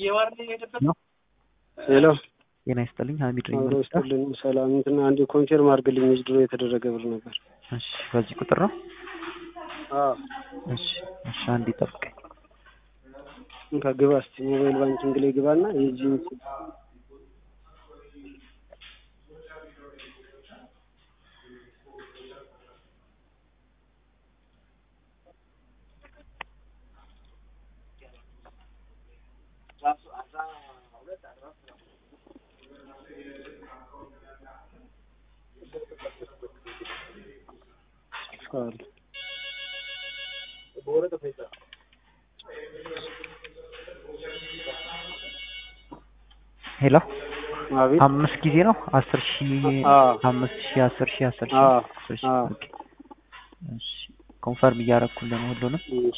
ሄሎ ጤና ይስጥልኝ ሀሚድ ነኝ። አብሮ መልካ ይስጥልን። ሰላም እንትን አንዴ ኮንፊርም አድርግልኝ ድሮ የተደረገ ብር ነበር። እሺ፣ በዚህ ቁጥር ነው። አዎ እሺ፣ እሺ፣ አንዴ ጠብቀኝ። እንካ ግባ እስኪ ሞባይል ባንኪንግ ላይ ግባና የዚህን ስም አሉ። ሄሎ አቤት አምስት ጊዜ ነው አስር ሺህ አዎ አምስት ሺህ አስር ሺህ አስር ሺህ አዎ አስር ሺህ አዎ ኦኬ። እሺ ኮንፈርም እያደረኩልህ ነው ሁሉንም። እሺ